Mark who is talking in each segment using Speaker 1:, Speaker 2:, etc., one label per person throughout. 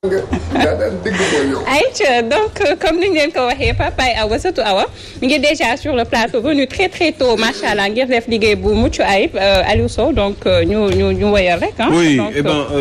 Speaker 1: Aïcha donc comme ni ngeen ko waxee Papa Awa surtout Awa mi ngi déjà sur le plateau venu très très tôt macha allah ngir def liggéey bu mucc ayib Aliou Sow donc ñu ñu ñu woyal rek ah.
Speaker 2: oui
Speaker 1: donc,
Speaker 2: eh ben euh,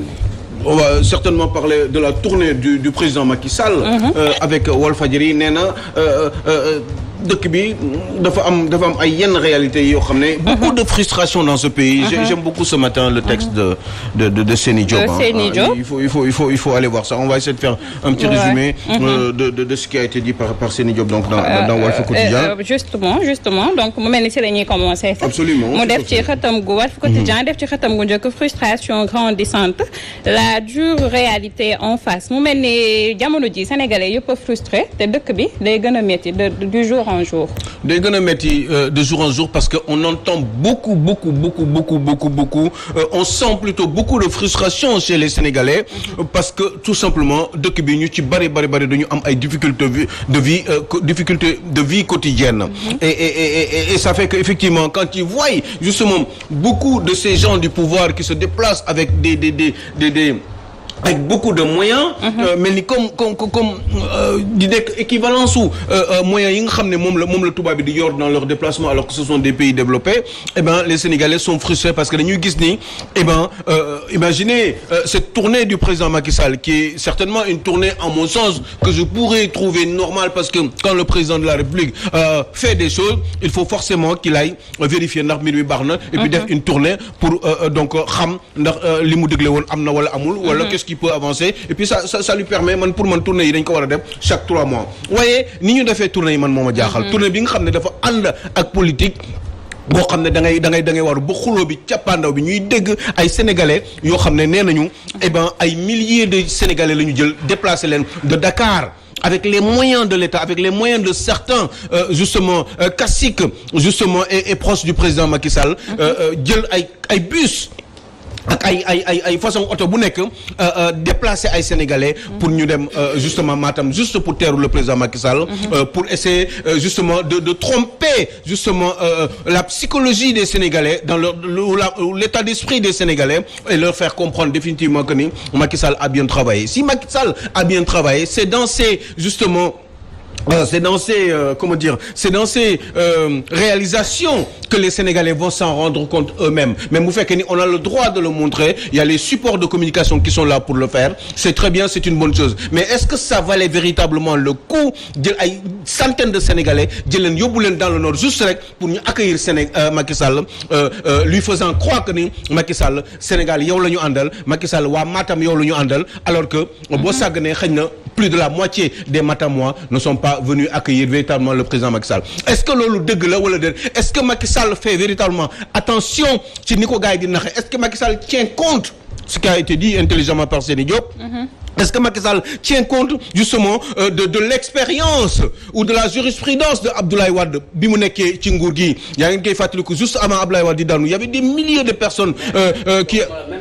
Speaker 2: on va certainement parler de la tournée du du président Macky Sall. euh, avec Walfadjri nee na euh, euh, dëkk bi dafa am dafa am ay yenn réalités yoo xam ne. beaucoup de frustration dans ce pays. J'ai- j'aime beaucoup ce matin le texte de de de, de Seni Diop.
Speaker 1: De
Speaker 2: hein.
Speaker 1: Seni
Speaker 2: Ah,
Speaker 1: Diop.
Speaker 2: il faut il faut il faut il faut aller voir ça on va essayer de faire un petit
Speaker 1: Ouais.
Speaker 2: résumé. euh, de, de de ce qui a été dit par par Seni Diop donc dans dans, dans Walf Quotidien.
Speaker 1: Euh, euh, justement justement donc mu mel ni si la ñuy commencer sax.
Speaker 2: Absolument,
Speaker 1: mu def
Speaker 2: tout
Speaker 1: ci
Speaker 2: à fait.
Speaker 1: xëtam gu Walf Quotidien def ci xëtam gu njëkk frustration grandissante la dure réalité en face mu mel ni jamono ji sénégalais yëpp a frustré te dëkk bi day gën a métti de du jour en jour.
Speaker 2: day gën a métti euh, de jour en jour parce que on entend beaucoup beaucoup beaucoup beaucoup beaucoup beaucoup euh, on sent plutôt beaucoup de frustration chez les Sénégalais euh, parce que tout simplement dëkk bi ñu ci bari bari bari dañu am ay difficultés vi- de vie euh, co- difficultés de vie quotidienne et, et, et, et, et ça fait que effectivement quand ils voient justement beaucoup de ces gens du pouvoir qui se déplacent avec des des des des, des avec beaucoup de moyens. euh, mel ni comme comme comme comme euh, di nekk équivalence su euh, euh, moyens yi nga xam ne moom la moom la tubaab bi di yor dans leur déplacement alors que ce sont des pays développés eh ben les Sénégalais sont frustrés parce que dañuy gis ni eh ben euh, imaginez euh, cette tournée du président Macky Sall qui est certainement une tournée en mon sens que je pourrais trouver normale parce que quand le président de la République euh, fait des choses il faut forcément qu'il aille vérifier ndax mbir mi baax na et puis def une tournée pour euh, euh, donc xam ndax euh, li mu dégle woon am na wala amul wala qu'est-ce qui peut avancer et puis ça ça, ça lui permet man pour man tournée yi dañ ko war a def chaque trois mois waaye ni ñu defee tournée yi man moo ma jaaxal tournée bi nga xam ne dafa ànd ak politique boo xam ne da ngay da ngay da ngay waru ba xuloo bi cappaandaw bi ñuy dégg ay sénégalais yoo xam ne nee nañu eh ben ay milliers de sénégalais la ñu jël déplacé leen de Dakar avec les moyens de l'État avec les moyens de certains euh, justement euh, caciques justement et, et proches du président Macky Sall euh, euh, jël ay ay bus ak ay ay ay ay façon oto bu nekk déplacer ay sénégalais pour ñu dem euh, justement Matam juste pour teeru le président Macky Sall euh, pour essayer euh, justement de de tromper justement euh, la psychologie des sénégalais dans leur ou la- ou l'état d'esprit des sénégalais et leur faire comprendre définitivement que ni Macky Sall a bien travaillé si Macky Sall a bien travaillé c'est dans ces justement Euh, c'est dans ces euh, comment dire c'est dans ces euh, réalisations que les Sénégalais vont s'en rendre compte eux-mêmes mais bu fekkee ni on a le droit de le montrer il y a les supports de communication qui sont là pour le faire c'est très bien c'est une bonne chose mais est-ce que ça valait véritablement le coup jël ay centaines de Sénégalais jël leen yóbbu leen dans le nord juste rek pour ñu accueillir Séné euh, Macky Sall euh, euh, lui faisant croire que ni Macky Sall Sénégal yow la ñu àndal Macky Sall waa Matam yow la ñu àndal alors que boo sàgganee xëy na plus de la moitié des Matamois ne sont pas venus accueillir véritablement le président Macky Sall est-ce que loolu dëgg la wala déet est-ce que Macky Sall fait véritablement attention ci ni ko gars yi di naxe est-ce que Macky Sall tient compte ce qui a été dit intelligemment par Seni Diop est-ce que Macky Sall tient compte justement euh, de de l'expérience ou de la jurisprudence de Abdoulaye Wade bi mu nekkee ci nguur gi yaa ngi koy fàttaliku juste avant Abdoulaye Wade di daanu il y avait des milliers de personnes euh, euh, qui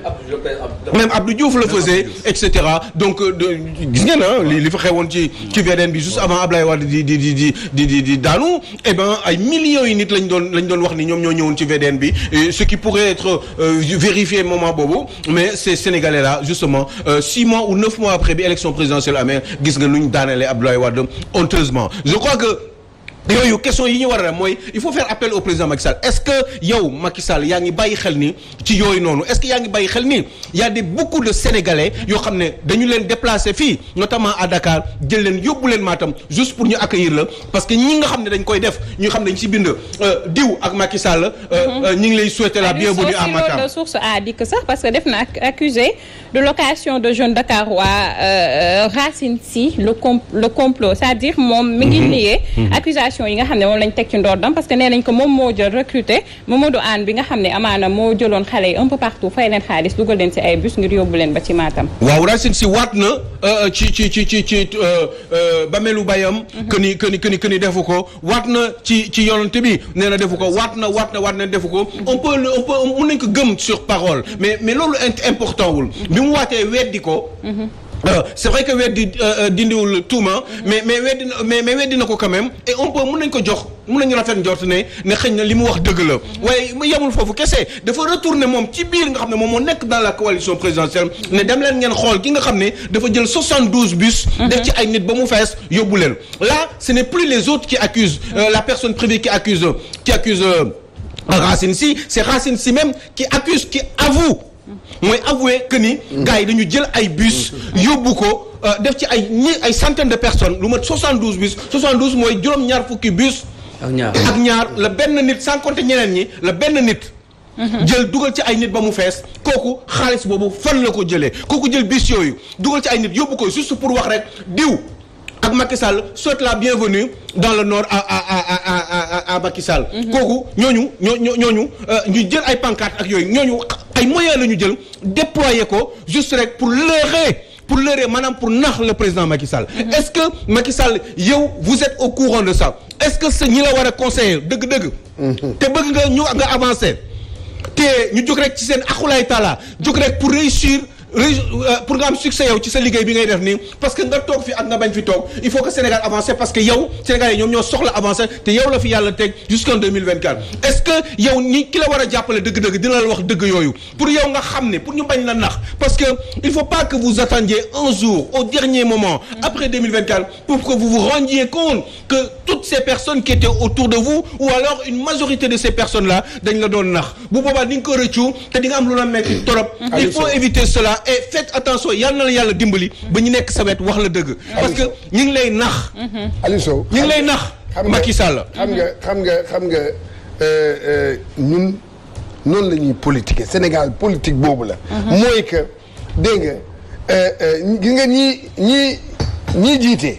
Speaker 2: même Abdou Diouf le faisait et cetera donc euh, de gis ngeen ah li li fa xewoon ci ci VDN bi juste avant Abdoulaye Wade di di di di di di di daanu eh ben ay millions yi nit lañ doon lañ doon wax ni ñoom ñoo ñëwoon ci VDN bi et ce qui pourrait être euh, vérifié moment boobu mais ces Sénégalais là justement euh, six mois ou neuf mois après bi élection présidentielle amee gis nga nu ñu daanelee Abdoulaye Wade honteusement je crois que yooyu question yi ñu war a def mooy il faut faire appel au président Macky Sall est-ce que yow Macky Sall yaa ngi bàyyi xel ni ci yooyu noonu est-ce que yaa ngi bàyyi xel ni y a des beaucoup de Sénégalais yoo xam ne dañu leen déplacer fii notamment à Dakar jël leen yóbbu leen Matam juste pour ñu accueillir la parce que ñi nga xam ne dañ koy def ñu xam ne dañ ci bind euh, diw ak Macky Sall. euh, euh, ñi ngi lay souhaiter la bienvenue à Matam.
Speaker 1: de source a dit que sax parce que def na ac- accusé de location de jeunes Dakarois euh, Racine Sy le com le complot c'est-à-dire moom mi ngi nié accusation yi nga xam ne moom lañ teg ci ndoordam parce que nee nañ ko moom moo jël recruter Mamadou Anne bi nga xam ne amaana moo jëloon xale yi un peu partout fay leen xaalis dugal leen ci ay bus ngir yóbbu leen ba ci Matam
Speaker 2: waaw Racine Sy waat na euh, ci ci ci ci ci euh, euh, bamelu bayam que ni que ni que ni que ni defu ko waat na ci ci yonante bi nee na defu ko waat na waat na waat na defu ko on peut le- on peut mun nañ ko gëm sur parole mais mais loolu int- important wul bi mu waatee weddi ko Euh, c'est vrai que weddi euh, dindiwul tuuma mais mais weddi na mais mais weddi na ko quand même et on peut mun nañ ko jox mun nañu rafet njort ne ne xëy na li mu wax dëgg la waaye mu yemul foofu kese dafa retourner moom ci biir nga xam ne moom moo nekk dans la coalition présidentielle ne dem leen ngeen xool ki nga xam ne dafa jël 72 bus def ci ay nit ba mu fees yóbbu leen là ce n'est plus les autres qui accusent euh, la personne privée qui accuse qui accuse euh, Racine Sy c'est Racine Sy même qui accuse qui avoue mooy avouer que ni gars yi dañu jël ay bus yóbbu ko euh, def ci ay ñi ay centaines de personnes lu mat 72 bus 72 mooy juróom-ñaar fukki bus
Speaker 3: ak ñaar
Speaker 2: ak ñaar la benn nit sans compter ñeneen ñi la benn nit jël dugal ci ay nit ba mu fees kooku xaalis boobu fan la ko jëlee kooku jël bus yooyu dugal ci ay nit yóbbu ko juste pour wax rek diw ak Macky Sall souhaite la bienvenue dans le nord à à à à à à Macky Sall. kooku ñooñu ñoo ñoo ñooñu euh, ñu jël ay pancarte ak yooyu ñooñu ay moyens la ñu jël déployer ko juste rek pour leurrer pour leurrer maanaam pour nax le président Macky Sall. est-ce que Macky Sall yow vous êtes au courant de ça est-ce que sa ñi la war a conseiller dëgg-dëgg. te bëgg nga ñu nga avancer. te ñu jóg rek ci seen axulaay taala jóg rek pour réussir réu- euh, pour nga am succès yow ci sa liggéey bi ngay def nii parce que nga toog fi ak nga bañ fi toog il faut que Sénégal avance parce que yow Sénégal yi ñoom ñoo soxla avancer te yow la fi yàlla teg jusqu'en 2024 est-ce que yow ñi ki la war a jàppale dëgg-dëgg dina la wax dëgg yooyu pour yow nga xam ne pour ñu bañ la nax parce que il faut pas que vous attendiez un jour au dernier moment après 2024 pour que vous vous rendiez compte que toutes ces personnes qui étaient autour de vous ou alors une majorité de ces personnes là dañ la doon nax bu boobaa di nga ko rëccu te di nga am lu la metti torop il faut éviter cela et faites attention yal na la yàlla dimbali ba ñu nekk sa wet wax la dëgg parce que ñu ngi lay nax
Speaker 4: Aliou Sow
Speaker 2: ñu ngi lay nax
Speaker 4: xam nga
Speaker 2: Macky Sall
Speaker 4: xam nga xam nga xam nga euh, euh, ñun noonu la ñuy politiquer Sénégal politique boobu la. mooy que dégg nga euh, euh, gis nga ñii ñii ñii jiite.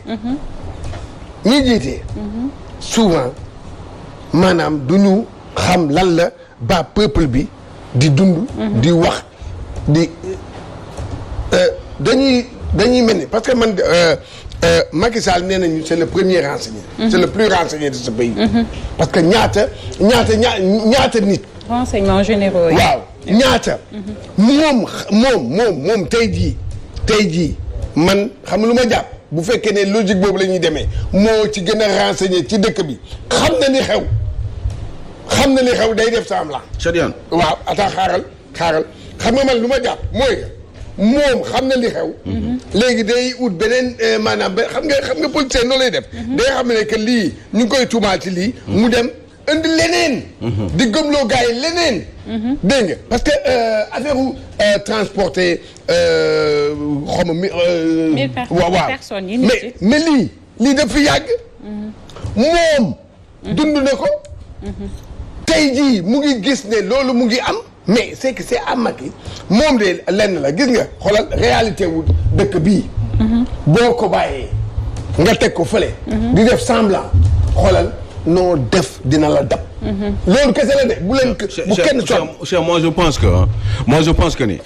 Speaker 4: ñii jiite. souvent maanaam du ñu xam lan la ba peuple bi di dund. di wax di euh, dañuy dañuy mel ni parce que man euh, euh, Macky Sall nee nañu c'est le premier renseigné. c'est le plus renseigné de ce pays. parce que ñaata ñaata ñaa ñaata nit.
Speaker 1: renseignements généraux yi.
Speaker 4: waaw ñaata. moom moom moom moom tey jii tey jii man xam lu ma jàpp bu fekkee ne logique boobu la ñuy demee moo ci gën a renseigné ci dëkk bi xam na ni xew xam na ni xew day def semblant.
Speaker 2: Chadiane
Speaker 4: waaw attends xaaral xaaral xam nga man lu ma jàpp mooy moom xam na li xew. léegi day ut beneen eh, maanaam ba xam nga xam nga politicien noonu lay def. day xam ne que lii ñu ngi koy tuumaal ci lii. mu dem indi leneen. di gëmloo gars yi leneen. dégg nga parce que euh, affaire u euh, transporter euh, xaw ma mi. euh,
Speaker 1: Mille per-
Speaker 4: waaw waaw
Speaker 1: personnes yi nit
Speaker 4: mais
Speaker 1: yi.
Speaker 4: mais lii lii daf fi yàgg. moom. dund na ko. tey jii mu ngi gis ne loolu mu ngi am mais c'est que c'est am Macky moom de lenn la gis nga xoolal réalité wu dëkk bii boo ko bàyyee nga teg ko fële di def semblant xoolal noo def dina la dab loolu kese la de bu leen bu kenn sonn
Speaker 2: cher moi je pense que hein, moi je pense que ni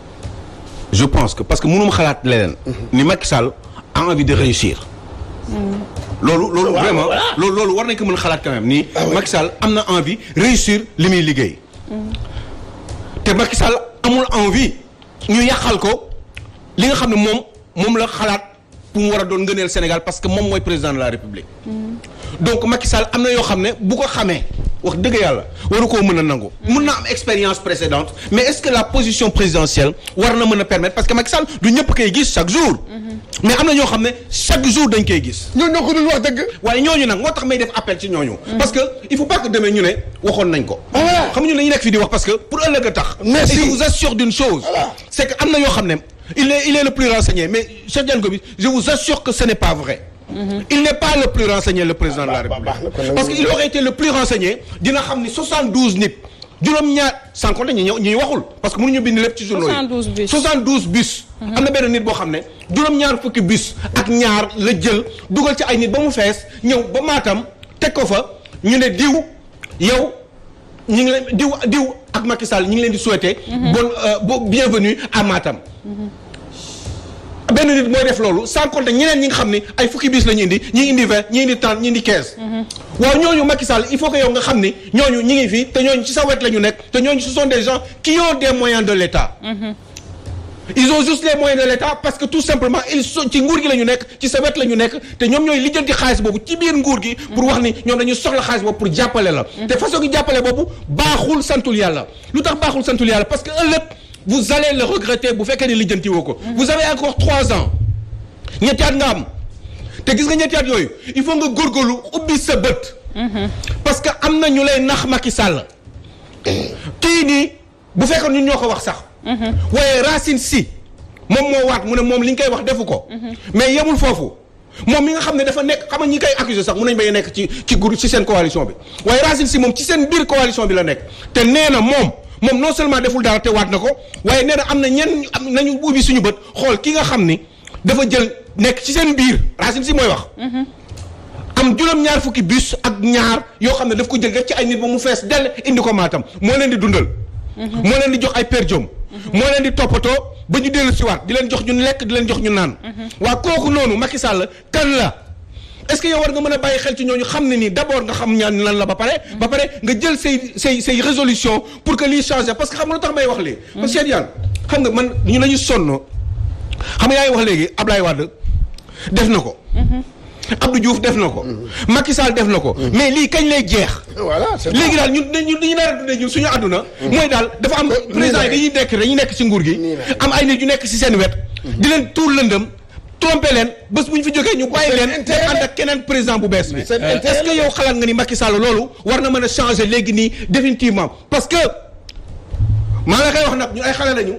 Speaker 2: je pense que parce que mënuma xalaat leneen ni Macky Sall a envie de réussir loolu loolu vraiment loolu loolu war nañ ko mën a xalaat quand même ni Macky Sall am na envie réussir li muy liggéey te Macky Sall amul envie ñu yàqal ko li nga xam ne moom moom la xalaat pour mu war a doon ngëneel Sénégal parce que moom mooy président de la République donc Macky Sall am na yoo xam ne bu ko xamee wax dëgg yàlla waru koo mën a nangu. mën na am expérience précédente mais est-ce que la position présidentielle war na mën a permettre parce que Macky Sall du ñëpp koy gis chaque jour. mais am na ñoo xam ne chaque jour dañ koy gis.
Speaker 4: ñoo ñoo ko dul wax dëgg
Speaker 2: waaye ñooñu nag moo tax may def appel ci ñooñu. parce que il faut pas que demain ñu ne waxoon nañ ko.
Speaker 4: Voilà.
Speaker 2: xam nga ñu dañuy nekk fii di wax parce que pour ëllëg a tax.
Speaker 4: Merci.
Speaker 2: et je vous assure d'une chose.
Speaker 4: Voilà.
Speaker 2: c'est que am na yoo xam ne il est il est le plus renseigné mais Cheikh Diagne Gomis je vous assure que ce n'est pas vrai. il n'est pas le plus renseigné le président de la
Speaker 4: Bah, bah,
Speaker 2: République.
Speaker 4: bah, bah, bah,
Speaker 2: parce que il aurait été le plus renseigné dina xam ni 72 nit juróom-ñaar sans compter ñi ñëw ñi waxul parce que mënuñu bind lépp ci journaux yi.
Speaker 1: 72 bus.
Speaker 2: 72 bus. am na benn nit boo xam ne juróom-ñaar fukki bus ak ñaar la jël dugal ci ay nit ba mu fees ñëw ba Matam teg ko fa ñu ne diw yow ñu ngi leen diw diw ak Macky Sall ñu ngi leen di souhaiter. bon euh, bon bienvenue à Matam. benn nit mooy def loolu sans compter ñeneen ñi nga xam ne ay fukki bis la ñu indi ñi indi vingt ñi indi trente ñi indi quinze. waaw ñooñu Macky Sall il faut que yow nga xam ni ñooñu ñi ngi fi te ñooñu ci sa wet la ñu nekk te ñooñu ce sont des gens qui ont des moyens de l'État. ils ont juste les moyens de l'État parce que tout simplement ils sont ci nguur gi la ñu nekk ci sa wet la ñu nekk te ñoom ñooy lijjanti xaalis boobu ci biir nguur gi pour wax ni ñoom dañuy soxla xaalis boobu pour jàppale la te façon gi jàppale boobu baaxul santul yàlla lu tax baaxul santul yàlla parce que ëllëg vous allez le regretter bu fekkee ni lijjanti woo ko vous avez encore trois ans ñetti at nga am te gis nga ñetti at yooyu il faut nga góorgóorlu ubbi sa bët parce que am na ñu lay nax Macky Sall kii nii bu fekkoon ñun ñoo ko wax sax waaye Racine Sy moom moo waat mu ne moom li ñu koy wax defu ko mais yemul foofu moom mi nga xam ne dafa nekk xam nga ñi koy accuser sax mun nañ bay nekk ci ci groupe ci seen coalition bi waaye Racine Sy moom ci seen biir coalition bi la nekk te nee na moom moom non seulement deful dara te waat na ko waaye nee na am na ñenn am nañu ubbi suñu bët xool ki nga xam ni dafa jël nekk ci seen biir Racine Sy mooy wax am juróom-ñaar fukki bus ak ñaar yoo xam ne daf ko jël def ci ay nit ba mu fees dell indi ko maatam moo leen di dundal moo leen di jox ay per diem moo leen di toppatoo ba ñu dellu si waat di leen jox ñun lekk di leen jox ñu naan waa kooku noonu Macky Sall kan la est-ce que yow war nga mën a bàyyi xel ci ñooñu xam ne nii d'abord nga xam ñaan lan la ba pare ba pare nga jël say say say résolution pour que lii changer parce que xam nga lu tax may wax lii parce que Cheikh Yane xam nga man ñu lañu sonn xam nga yaa ngi wax léegi Ablaye Wade def na ko Abdou Diouf def na ko Macky Sall def na ko mais lii kañ lay jeex
Speaker 4: voilà c'est
Speaker 2: léegi daal ñun ñun li ñu nar a dundee ñun suñu àdduna mooy daal dafa am président yi dañuy nekk dañuy nekk ci nguur gi am ay nit yu nekk ci seen wet di leen tuur lëndëm trompé leen bés bu ñu fi jógee ñu bàyyi leen te ànd ak keneen président bu bees bi
Speaker 4: seen intérêt
Speaker 2: est-ce que yow xalaat nga ni Macky Sall loolu war na mën a changer léegi nii définitivement parce que maa la koy wax nag ñu ay xale lañu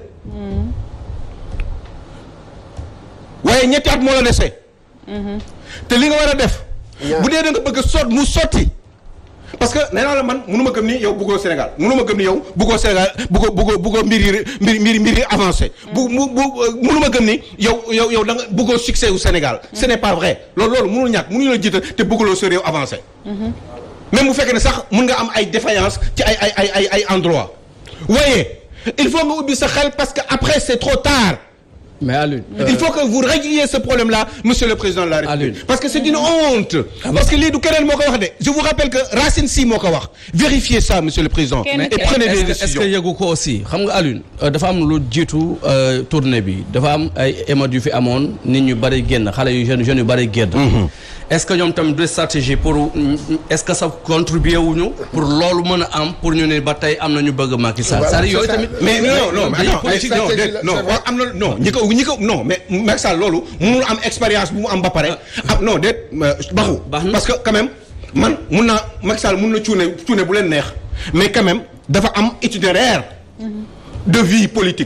Speaker 2: waaye ñetti at moo la dese te li nga war a def bu dee da nga bëgg a sot mu sotti parce que nee naa la man mënu ma gëm ni yow bëggoo Sénégal mënu ma gëm ni yow bëggoo Sénégal bëggoo bëggoo bëggoo mbir yi mbir mbir mbir yi avancé bu mu bu mënu ma gëm ni yow yow yow da nga bëggoo succès wu Sénégal ce n'est pas vrai loolu loolu mënul ñàkk mënuñu la jiital te bëgguloo sa réew avancé même bu fekkee ne sax mën nga am ay défaillance ci ay ay ay ay ay endroit waaye il faut nga ubbi sa xel parce que après c'est trop tard
Speaker 3: mais Alioune.
Speaker 2: il faut que vous régliez ce problème-là monsieur le président de la République
Speaker 3: Alioune.
Speaker 2: parce que c'est une honte parce que lii du keneen moo ko wax de je vous rappelle que Racine Sy moo ko wax vérifiez ça monsieur le président
Speaker 1: Kenn
Speaker 2: et
Speaker 1: kenn.
Speaker 2: prenez
Speaker 3: est-ce
Speaker 2: des
Speaker 3: que est-ce que
Speaker 2: décisions
Speaker 3: yëgu ko aussi xam nga Alioune euh, dafa am lu jiitu euh, tournée bi dafa am ay émeutes yu fi amoon nit ñu bari génn xale yu jeunes jeunes yu bari génn. est-ce que ñoom tamit de stratégie pour est-ce que ça contribuer wuñu pour loolu mën a am pour ñu ne ba tey am na ñu bëgg Macky Sall.
Speaker 4: Voilà,
Speaker 3: c'est-à-dire yooyu
Speaker 4: c'est ça.
Speaker 3: tamit.
Speaker 2: mais non non mais
Speaker 3: dañuy
Speaker 2: attends
Speaker 3: politique
Speaker 2: ay- non
Speaker 4: stratégie
Speaker 2: déet,
Speaker 4: la,
Speaker 2: non
Speaker 4: c'est vrai.
Speaker 2: am na non ñi ko ñi ko non mais Macky Sall loolu mënul am expérience bu mu am ba pare ah non déet baxu
Speaker 3: Baax na.
Speaker 2: parce que quand même man mun naa Macky Sall mun na cuune cuune bu leen neex mais quand même dafa am itinéraire de vie politique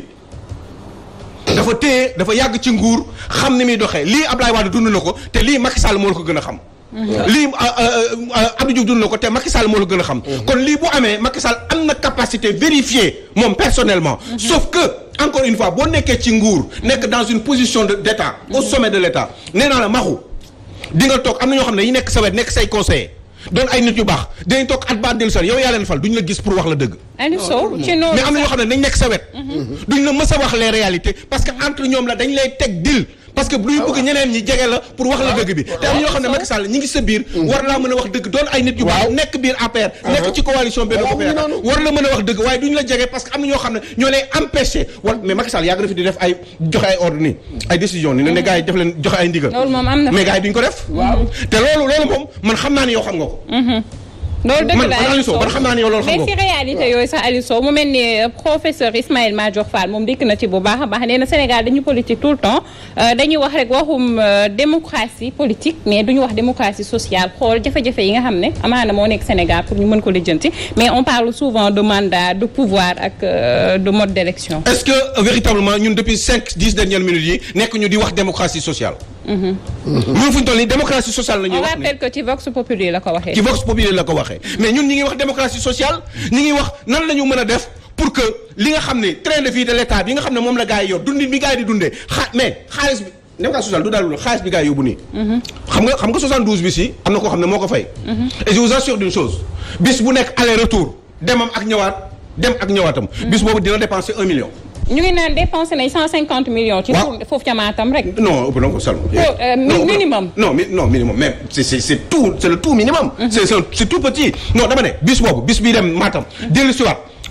Speaker 2: dafa téye dafa yàgg ci nguur xam ni muy doxee lii Ablaye Wade dund na ko te lii Macky Sall moo la ko gën a xam lii Abdou Diouf dund na ko te Macky Sall moo la gën a xam kon lii bu amee Macky Sall am na capacité vérifier moom personnellement sauf que encore une fois boo nekkee ci nguur nekk dans une position de d'état au sommet de l'état nee naa la maxu di nga toog am na ñoo xam ne yi nekk sa wet nekk say conseiller doon ay nit yu baax dinañ toog at ba dellu sal yow yaa leen fal duñ la gis pour wax la dëgg
Speaker 1: Aliou Sow ci noonu
Speaker 2: mais am na ñoo xam ne dañ nekk sa wet duñ la mës a wax les réalités parce que entre ñoom la dañ lay teg dil parce que luy bëgg ñeneen ñi jege la pour wax la dëgg bi te am ñoo xam ne Macky Sall ñi ngi sa biir war laa mën a wax dëgg doon ay nit yu baax nekk biir APR nekk ci coalition Benno Bokk Yaakaar war la mën a wax dëgg waaye duñ la jege parce que am na ñoo xam ne ñoo lay empêcher wala mais Macky Sall yàgg na fi di def ay joxe ay ordre nii ay décision ni ne ne gars yi def leen joxe ay ndigal
Speaker 1: loolu moom am na
Speaker 2: mais gars yi duñ ko def te loolu loolu moom man xam naa ni yow xam nga ko
Speaker 1: loolu dëgg
Speaker 2: man
Speaker 1: la
Speaker 2: man Aliou
Speaker 1: Aliou
Speaker 2: Sow
Speaker 1: Sow
Speaker 2: man xam naa ne yow loolu xam
Speaker 1: mais
Speaker 2: nga
Speaker 1: si
Speaker 2: ko
Speaker 1: réalité yooyu sax Aliou Sow mu mel ni euh, professeur Ismaïla Madior Fall moom dikk na ci bu baax a baax nee na Sénégal dañu politique tout le temps euh, dañuy wax rek waxum euh, démocratie politique mais duñu wax démocratie sociale xool jafe-jafe yi nga xam ne amaana moo nekk Sénégal pour ñu mën ko lijjanti mais on parle souvent de mandat de pouvoir ak euh, de mode d'élection
Speaker 2: est-ce que euh, véritablement ñun depuis cinq dix dernières minutes yi nekk ñu di wax démocratie sociale ñun fu ñu toll nii démocratie sociale la ñuy
Speaker 1: on
Speaker 2: wax
Speaker 1: rappelle que ci Vox Populi la ko waxee
Speaker 2: ci Vox Populi la ko waxee mais ñun ñi ngi wax démocratie sociale ñi ngi wax nan la ñu mën a def pour que li nga xam ne train de vie de l'état bi nga xam ne moom la gars yi yor dundin bi gars yi di dundee xa mais xaalis bi démocratie sociale du daal lu xaalis bi gars yi yóbbu nii xam nga xam nga 72 bis yi am na koo xam ne moo ko fay et je vous assure d'une chose bis bu nekk aller retour demam ak ñëwaat dem ak ñëwaatam bis boobu dina dépenser un million
Speaker 1: ñu ngi naan dépensé nañ 150 millions ci
Speaker 2: Waaw.
Speaker 1: tour foofu ca Matam rek
Speaker 2: Non, ëpp na ko Salma.
Speaker 1: euh, mi-
Speaker 2: Non, ëpp na-
Speaker 1: minimum.
Speaker 2: Non, mi- non, minimum. Mais c'est c'est c'est tout, c'est le tout minimum. C'est c'est c'est tout petit. Non, dama ne bis boobu bis bii dem Matam. dellu si waat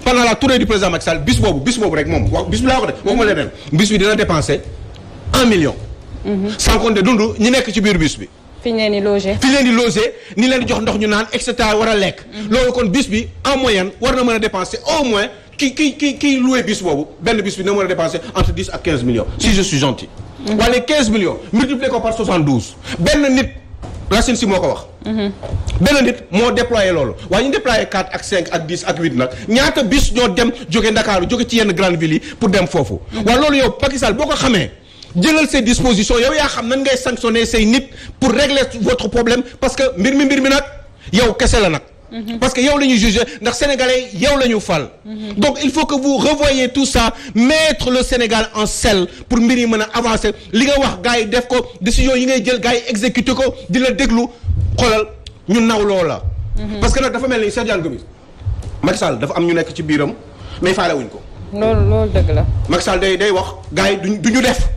Speaker 2: pendant la tournée du président Macky Sall bis boobu bis boobu rek moom wax bis bi laa ko de waxuma leneen bis bi dina dépenser un million sans compter dund ñi nekk ci biir bis bi
Speaker 1: fi ñu leen di loger.
Speaker 2: fi leen di loger ni leen di jox ndox ñu naan et cetera war a lekk loolu kon bis bi en moyenne war na mën a dépenser au moins ki ki ki kiy loué bis boobu benn bis bi na mën a dépenser entre 10 ak 15 millions si je suis gentil wala 15 millions multiplié ko par 72 benn nit Racine si moo ko wax benn nit moo déployé loolu waaye ñu déployé 4 ak 5 ak 10 ak 8 nag ñaata bis ñoo dem jóge Ndakaaru jóge ci yenn grande ville yi pour dem foofu waaye loolu yow Macky Sall boo ko xamee jëlal ses dispositions yow yaa xam nan ngay sanctionner say nit pour régler votre problème parce que mbir mi mbir mi nag yow kese la nag parce que yow la ñuy juger ndax sénégalais yow la ñu fal donc il faut que vous revoyez tout ça mettre le Sénégal en selle pour mbir yi mën a avancer li nga wax gars yi def ko décision yi ngay jël gars yi exécuter ko di la déglu xoolal ñu naw loola parce que nag dafa mel ni Cheikh Diagne Gomis Macky Sall dafa am ñu nekk ci biiram mais faale wuñ ko
Speaker 1: loolu loolu dëgg la.
Speaker 2: Macky Sall day day wax gars yi duñ du ñu def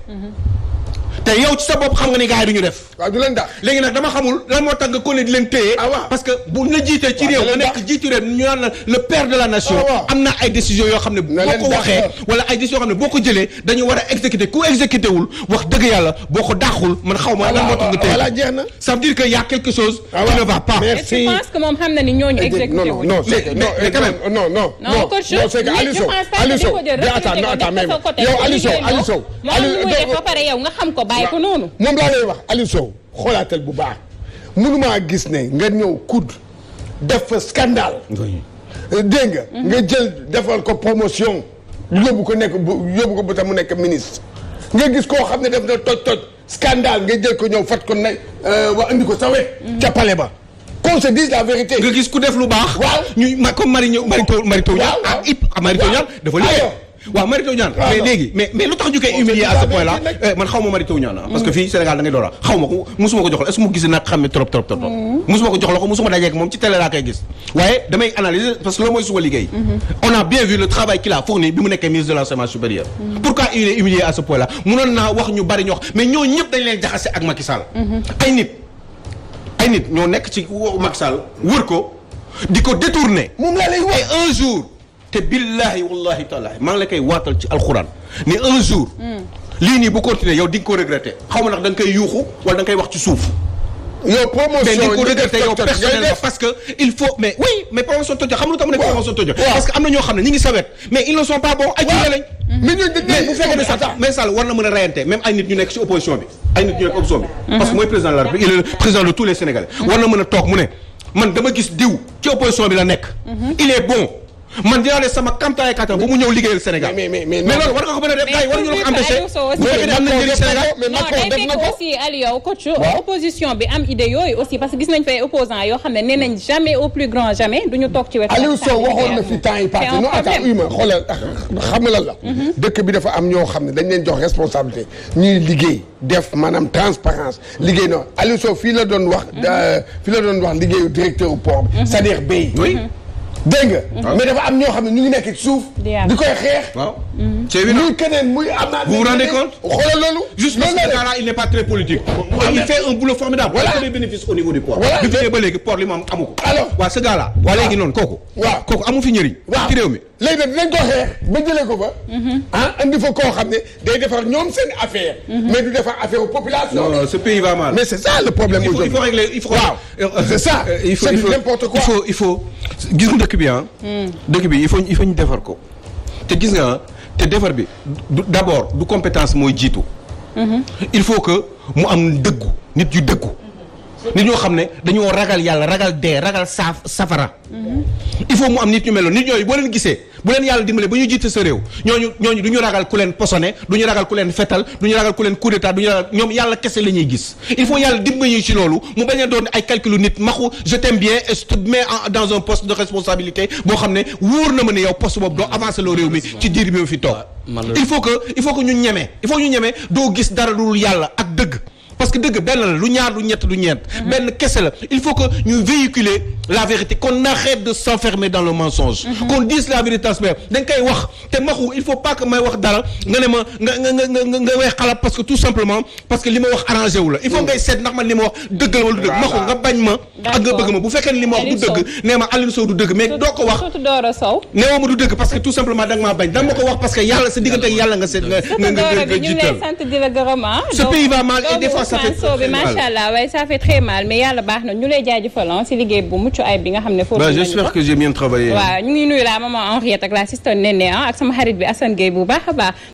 Speaker 2: te yow ci sa bopp xam nga ni gars yi du ñu def
Speaker 4: waaw du leen daax
Speaker 2: léegi nag dama xamul lan moo tax nga ko ne di leen téye
Speaker 4: Ah waaw.
Speaker 2: parce que bu la jiitee ci
Speaker 4: Waaw,
Speaker 2: réew
Speaker 4: na
Speaker 2: nga
Speaker 4: leen
Speaker 2: nekk jiitu réew ñu naan la le père de la nation
Speaker 4: Ah waaw.
Speaker 2: am na ay décisions yoo xam ne boo
Speaker 4: Na leen
Speaker 2: ko
Speaker 4: dàq.
Speaker 2: waxee wala ay décisions yoo xam ne boo ko jëlee dañu war a exécuter ku exécuté wul wax dëgg yàlla boo ko dàqul man xaw ma lan moo tax nga téye
Speaker 4: voilà jeex na
Speaker 2: ça veut dire que y a quelque chose
Speaker 4: Ah
Speaker 2: qui
Speaker 4: waaw.
Speaker 2: ne va pas
Speaker 4: Mais-
Speaker 1: est-ce que
Speaker 4: Merci.
Speaker 1: tu penses que moom xam na ni ñooñu
Speaker 4: non
Speaker 1: exécuté
Speaker 4: non
Speaker 1: wuñu.
Speaker 4: non c'est que
Speaker 2: Mais-
Speaker 4: non
Speaker 2: mais quand même.
Speaker 4: non non
Speaker 1: Non, coach,
Speaker 4: non c'est que
Speaker 1: mais
Speaker 4: Aliou
Speaker 1: je
Speaker 4: Sow
Speaker 1: pense pas que
Speaker 4: Aliou
Speaker 1: di
Speaker 4: Sow
Speaker 1: ko jël
Speaker 4: mais attends
Speaker 1: recruter
Speaker 4: non
Speaker 1: ko,
Speaker 4: attends
Speaker 1: def
Speaker 4: mais
Speaker 1: ko sa côté,
Speaker 4: yow
Speaker 1: ko
Speaker 4: Aliou Sow
Speaker 1: liggéey
Speaker 4: Aliou
Speaker 1: loo.
Speaker 4: Sow
Speaker 1: moom lu muy def ba pare yow nga xam ko bàyyi ko noonu.
Speaker 4: moom laa lay wax Aliou Sow xoolaatal bu baax mënumaa gis ne nga ñëw kudd def fa scandale dégg nga nga jël defal ko promotion yóbbu ko nekk bu yóbbu ko bu tax mu nekk ministre nga gis koo xam ne def na toj toj scandale nga jël ko ñëw fat ko ne wa indi ko sa wet ca palais ba qu'on se dise la vérité
Speaker 2: nga gis ku def lu baax
Speaker 4: Waaw.
Speaker 2: ñu ma comme Mari ñëw Mari Taw Mari Taw Niane
Speaker 4: Waaw, waaw.
Speaker 2: ah ip ah Mari Taw Niane dafa liggéey
Speaker 4: Aywa.
Speaker 2: waaw Mari Taw Niane
Speaker 4: Waaw,
Speaker 2: mais
Speaker 4: non.
Speaker 2: léegi mais mais lu tax ñu koy
Speaker 4: On
Speaker 2: humilier
Speaker 4: se
Speaker 2: à
Speaker 4: dit
Speaker 2: ce
Speaker 4: la
Speaker 2: point là
Speaker 4: vérité
Speaker 2: eh, man xaw ma Mari Taw Niane ah parce que fii Sénégal da ngay door a xaw ma ko musuma ko jox la est-ce que mu gis nag xam ne trop trop trop trop musuma ko jox la ko musuma dajeek moom ci télé laa koy gis waaye damay analyser parce que loolu mooy suma liggéey on a bien vu le travail qu'il a fourni bi mu nekkee ministre de l'enseignement supérieur pourquoi il est humilié à ce point là munoon naa wax ñu bari ñu wax mais ñoo ñëpp dañ leen jaxase ak Macky Sall ay nit ay nit ñoo nekk ci wo- Macky Sall wër ko di ko détourner
Speaker 4: moom laa lay wax
Speaker 2: et un jour te billahi wallahi taala maa ngi la koy waatal ci alxuraan ni un jour lii nii bu continuer yow di nga ko regretter xaw ma ndax da nga koy yuuxu wala da nga koy wax ci suuf
Speaker 4: yow
Speaker 2: mais
Speaker 4: promotion
Speaker 2: di nga ko
Speaker 4: yi def
Speaker 2: regretter yow
Speaker 4: toj toj ngay
Speaker 2: personnellement
Speaker 4: def
Speaker 2: parce que il faut mais oui mais promotion tojo xam nga lu tax mu nekk
Speaker 4: Waaw.
Speaker 2: promotion tojo
Speaker 4: Waaw.
Speaker 2: parce que am na ñoo xam ne ñi ngi sawet mais ils ne sont pas bons ay jigéen lañ
Speaker 4: mais ñooñu dañ
Speaker 2: mais bu fekkee ne sax mais Sall war na mën a reyante même ay nit ñu nekk ci opposition bi ay nit ñu nekk opposition bi parce que mooy président de la République il est le président de tous les Sénégalais war na mën a toog mu ne man dama gis diw ci opposition bi la nekk il est bon man dinaa ne sama kamtaay kattan ba mu ñëw liggéeyal Sénégal
Speaker 4: Mais- mais- mais-
Speaker 2: mais
Speaker 4: mais-
Speaker 2: loolu war nga ko mën a def gars yi war ñu la ko empêcher
Speaker 1: Aliou Sow aussi-
Speaker 2: bu fekkee ne am na njëriñ Sénégal
Speaker 4: mais
Speaker 1: non
Speaker 4: Macron
Speaker 1: day
Speaker 4: def na
Speaker 1: fekk
Speaker 4: ko
Speaker 1: aussi Aliou coach opposition bi am idée yooyu aussi parce que gis nañ fay opposants yoo xam ne nee nañ jamais au plus grand jamais duñu toog ci wetu
Speaker 4: Aliou
Speaker 1: Macky Sall
Speaker 4: Sow waxoon na
Speaker 1: liggéey
Speaker 4: fi temps yi
Speaker 1: C'est
Speaker 4: passé
Speaker 1: un
Speaker 4: non attends
Speaker 1: problème.
Speaker 4: uy ma xoolal xam nga lan la dëkk bi dafa am ñoo xam ne dañ leen jox responsabilité ñuy liggéey def maanaam transparence liggéey noonu Aliou Sow fii la doon wax da- fii la doon wax liggéeyu directeur au port bi c'est-à-dire bay
Speaker 2: oui
Speaker 4: dégg nga mais dafa am ñoo xam ne ñu ngi nekk ci suuf
Speaker 1: Di am.
Speaker 4: di koy xeex
Speaker 2: waaw c'est évident
Speaker 4: muy keneen muy am naa
Speaker 2: Vous vous rendez compte
Speaker 4: xoolal loolu
Speaker 2: juste parce
Speaker 4: loolu
Speaker 2: que
Speaker 4: la de.
Speaker 2: Kara il n'est pas très politique il fait un boulot formidable
Speaker 4: Voilà.
Speaker 2: il fait des bénéfices au niveau du port
Speaker 4: Voilà.
Speaker 2: bi fi ñëwee ba léegi port li mu am amu ko
Speaker 4: Alors.
Speaker 2: waaw ce gars là waa léegi noonu kooku
Speaker 4: Waaw.
Speaker 2: kooku amu fi njëriñ
Speaker 4: waaw
Speaker 2: ci réew mi
Speaker 4: léegi nag dinañ ko xeex ba jëlee ko fa ah andi fa koo xam ne day defar ñoom seen affaire mais du defar affaire aux populations
Speaker 2: non ce pays va mal
Speaker 4: mais c'est ça le problème
Speaker 2: il faut il
Speaker 4: aujourd'hui
Speaker 2: faut régler il faut
Speaker 4: Waaw.
Speaker 2: euh,
Speaker 4: C'est ça.
Speaker 2: euh, il faut
Speaker 4: C'est
Speaker 2: il faut
Speaker 4: n'importe quoi.
Speaker 2: il faut il faut gis nga dëkk bi ah dëkk bi il faut il faut ñu defar ko te gis nga ah, te defar bi du d'abord du compétence mooy jiitu il faut que mu am dëggu nit yu dëggu nit ñoo xam ne dañoo ragal yàlla ragal dee ragal saaf safara il faut mu am nit ñu mel noonu nit ñooyu boo leen gisee bu leen yàlla dimbale ba ñu jiite sa réew ñooñu ñooñu du ñu ragal ku leen posone du ñu ragal ku leen fetal du ñu ragal ku leen coup d'état du ñu ragal ñoom yàlla kese la ñuy gis il faut yàlla dimbali ñu ci loolu mu bañ a doon ay calculu nit maxu je t'aime bien et je te mets en- dans un poste de responsabilité boo xam ne wóor na ma ne yow poste boobu doo avancer loo réew mi ci diir bi ma fi toog
Speaker 3: malheureusement.
Speaker 2: il faut que il faut que ñu ñeme il faut que ñu ñeme doo gis dara lu dul yàlla ak dëgg parce que dëgg benn la lu ñaar lu ñett du ñeent benn kese la il faut que ñu véhiculer la vérité qu'on arrête de s'enfermer dans le mensonge qu'on dise la vérité transparent dañ koy wax te maxu il faut pas que may wax dara nga ne ma nga nga nga nga nga way xalaat parce que tout simplement parce que li ma wax arrangé wu la il faut ngay seet ndax man li ma wax dëgg la wala du dëgg maxu nga bañ ma ak nga bëgg ma bu fekkee ne li ma wax du
Speaker 1: Aliou Sow.
Speaker 2: dëgg nee ma Aliou Sow du dëgg mais doo ko wax
Speaker 1: surtout Doro Sow.
Speaker 2: neewoo ma du dëgg parce que tout simplement da nga maa bañ da nga ma ko wax parce que yàlla sa diggante ak yàlla nga seet nga nga nga
Speaker 1: Doro
Speaker 2: nga
Speaker 1: bi ñu ngi lay
Speaker 2: jiital
Speaker 1: sant di la gërëm ah.
Speaker 2: Ce
Speaker 1: Donc,
Speaker 2: pays va mal et
Speaker 1: doomu
Speaker 2: des fois ça fait
Speaker 1: Ousmane Sow bi
Speaker 2: très mal.
Speaker 1: macha allah waaye ça fait très mal mais yàlla baax na ñu lay jaajëfal ah si liggéey bu mucc ay bi nga xam ne foofu
Speaker 2: Bah,
Speaker 1: nañu
Speaker 2: j'espère
Speaker 1: ko.
Speaker 2: que j'ai bien travaillé
Speaker 1: waaw ñu ngi nuyu la maman Henriette ak la sister Néné ah ak sama xarit bi Assane Gueye bu baax a baax